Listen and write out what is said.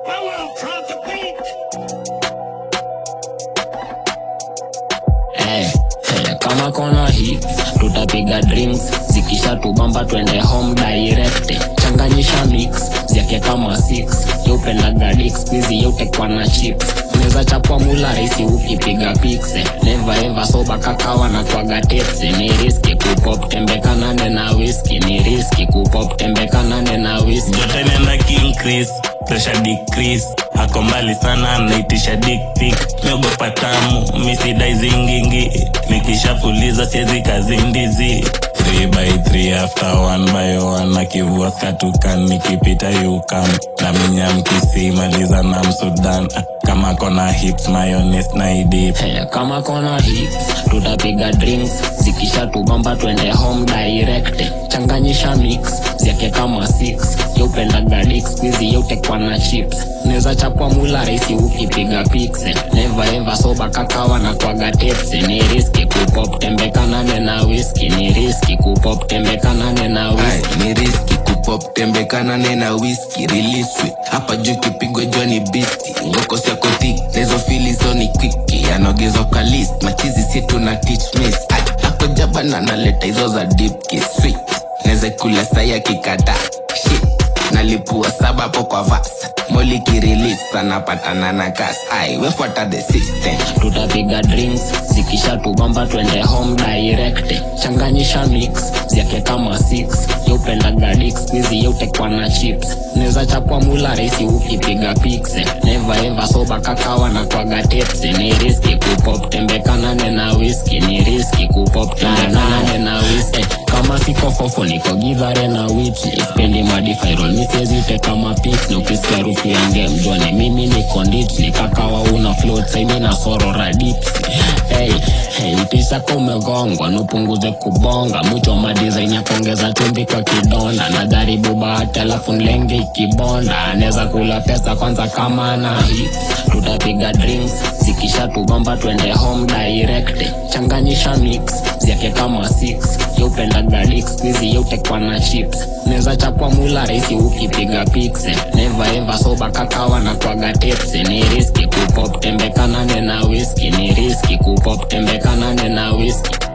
Eh, eh, kama kona hii tutapiga drinks zikisha tubamba twende home direct changanyisha mix zyake kama 6 yeupendaga dik squizi yeutekwa na chips neza chapwa mula rahisi ukipiga pikse never ever soba kakawa na twaga tepse ni riski kupop tembekanane na whisky ni riski kupop tembekanane na whisky joto inaenda kincrease pressure decrease ako mbali sana anaitisha dick pic miogopa tamu misidai zingingi nikishafuliza siezi kazindizi 3 by 3 after 1 by 1 akivua skatukan nikipita yukam na minyamkisi maliza na msudan kama kona hips mayones na idip Hey, kama kona hii tutapiga drinks zikisha tubamba twende home direct changanyisha mix zyake kama 6 yeupendaga dik squizi yeutekwa na chips neza chapwa mula rahisi ukipiga pikse never ever soba kakawa na twaga tepse ni riski kupop tembekanane na whisky ni riski kupop tembekanane na whisky Ai, ni riski kupop tembekanane na whisky riliswi hapa juu kipigwa joni bisti ngoko siako tik lezo filizo ni kwiki anaogezwa kwa list machizi situ na teach miss Ai, ako jabana naleta hizo za deep kiss sweet neze kula saya kikata shit nalipua saba hapo kwa vas moli kirilis anapatana na kas ai wefuata the system tutapiga drinks zikisha tubamba twende home direct changanyisha mix zyake kama 6 yeupendaga dik squizi yeutekwa na chips neza chapwa mula rahisi ukipiga pikse never ever soba kakawa na twaga tepse ni riski kupop tembekanane na whisky ni riski kupop tembekanane na whisky kama siko fofo niko gidhare na witli spendi madifairol misiezite kama pik ni ukisikia harufu ya ngemjoni mimi niko nditli kakawa una float saimi na sorora dips hey, hey, itisaka umegongwa nupunguze kubonga mwicho madizaini ya kuongeza chumbi kwa kidonda na jaribu bahati alafu nlenge ikibonda anaweza kula pesa kwanza kama na hii tutapiga drinks zikisha tubamba twende home direct changanyisha mix zyake kama 6 yeupendaga dik squizi yeutekwa na chips neza chapwa mula rahisi ukipiga pikse never ever soba kakawa na twaga tepse ni riski kupop tembekanane na whisky ni riski kupop tembekanane na whisky